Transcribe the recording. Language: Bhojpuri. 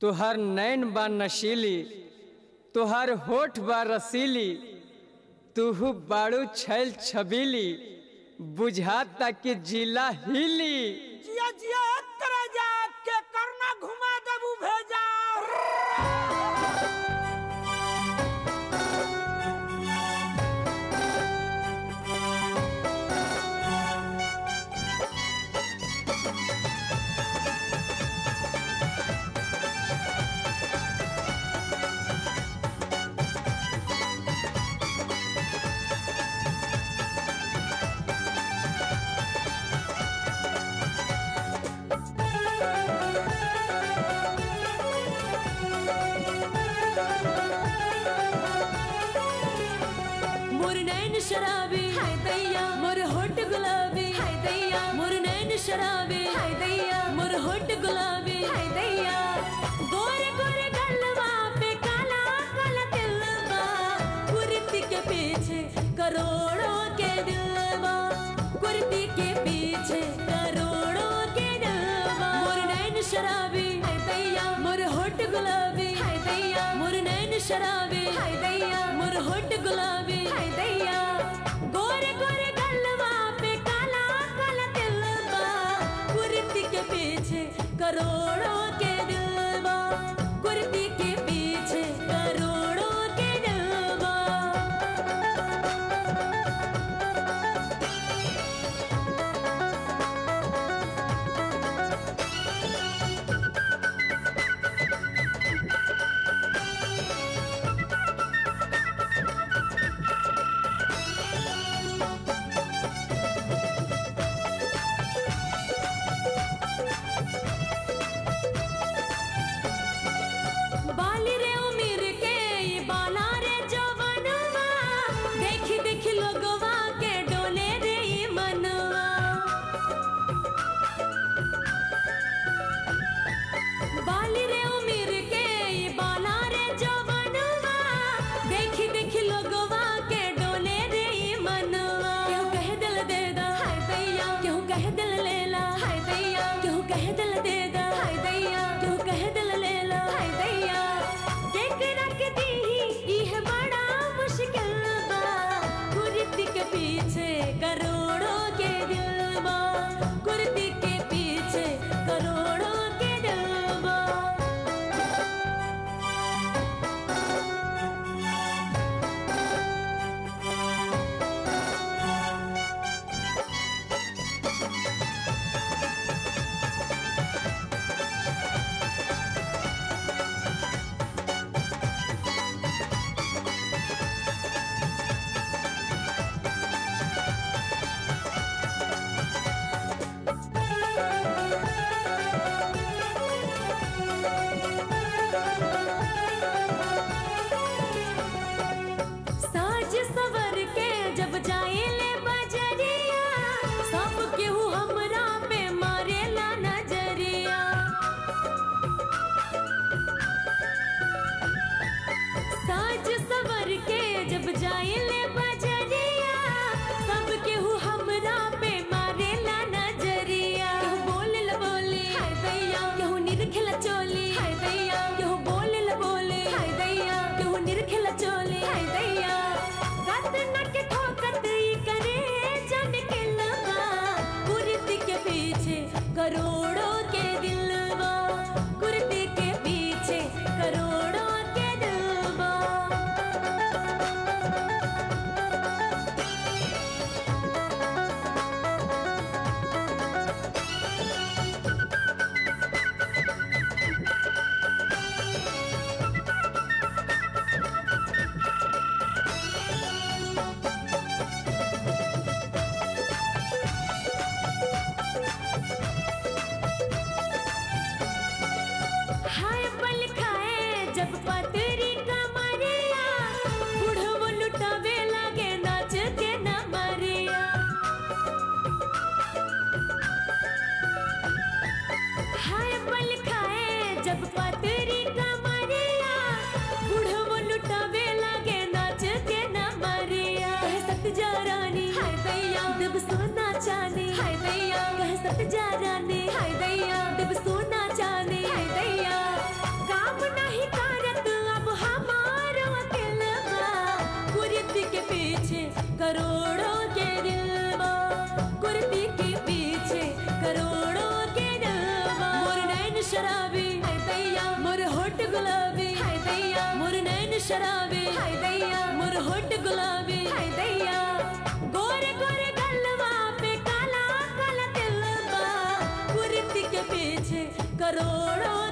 तुहर नैन बा नशीली तुहर होठ बा रसीली तुहु बाड़ू छैल छबीली बुझाता कि जिला हिली जिया जिया करे जा के करना घुमा देबू भेजा मोर नैन शराबी हाय दैया मोर होठ गुलाबी हाय दैया मोर नैन शराबी हाय दैया मोर होठ गुलाबी हाय दैया गोरे गोरे गलवा पे काला काला तिलवा कुर्ती के पीछे करोड़ों के दिलवा कुर्ती के पीछे करोड़ों के दिलवा मोर नैन शराबी हाय दैया मोर होठ गुलाबी हाय दैया मोर नैन शराबी हाय दैया मोर होठ गुलाबी हाय दैया गोरे गोरे गलवा पे काला काला तिलवा कुर्ती के पीछे करोड़ों के दिलवा कुर्ती के पीछे करोड़ों के दिलवा बाली रे उमिर के ये बाला रे जवनवा देखी देखी लोगवा के डोले रे ये मनवा बाली रे उमिर के ये बाला रे जवनवा देखी देखी लोगवा के डोले रे ये मनवा क्यों कह दिल दे दा हाय दैया क्यों कह दिल ले ला हाय दैया क्यों कह दिल दे दा हाय दैया क्यों कह दिल ले ला हाय दैया देख रख दी यह बड़ा मुश्किल बा कुर्ती के पीछे करोड़ों के दिल बा कुर्ती के पीछे करोड़ों के दिल बा साज सवर के जब जाए ले बजरिया सब केहू हमरा पे मारेला नजरिया साज सवर के जब जाए ले बजरिया सब केहू हमरा पे मारेला नजरिया केहू बोले ला बोले हाय दैया केहू निरखेला चोली हाय दैया केहू बोले ला बोले हाय दैया केहू निरखेला चोली हाय दैया रात नट ठोकत ई करे जन के लगा कुर्ती के पीछे करोड़ों के दिलवा कुर्ती के पीछे करोड़ों के दिलवा हाय पल खाए जब पतरी कमरिया बुढ़वो लुटावे लागे नाच के न मरिया हाय पल खाए जब पतरी कमरिया बुढ़वो लुटावे लागे नाच के न मरिया कह सत जा रानी हाय दैया देव सोना चांदी हाय दैया कह सत जा रानी हाय दैया देव सोना चांदी हाय दैया गा गुलाबी हाय दैया गोरे गोरे गलवा पे काला काला तिल बा कुर्ती के पीछे करोड़ों